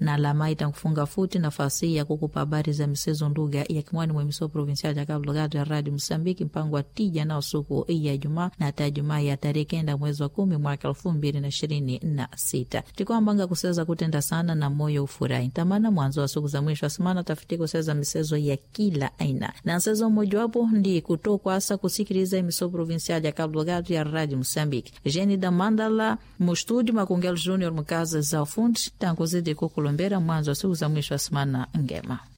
na lamai tankufunga futi nafasi ya kukupa habari za misezo nduga ya kimwani mwa miso provinsial ya Cabo Delgado ya Radio Msambiki mpango wa tija nao suku ya Jumaa na hata Jumaa ya tarehe kenda mwezi wa kumi mwaka elfu mbili na ishirini na sita tikwambanga kuseza kutenda sana na moyo ufurahi tamana mwanzo wa siku za mwisho wa semana tafiti kuseza misezo ya kila aina na msezo mmojawapo ndi kutokwasa kusikiliza imiso provinsial ya Cabo Delgado ya Radio Msambiki jeni da mandala mustúdio Macungelo Júnior mukazi za ufundi tankuzidi kukulombera mwanzo wa siku za mwisho wa semana ngema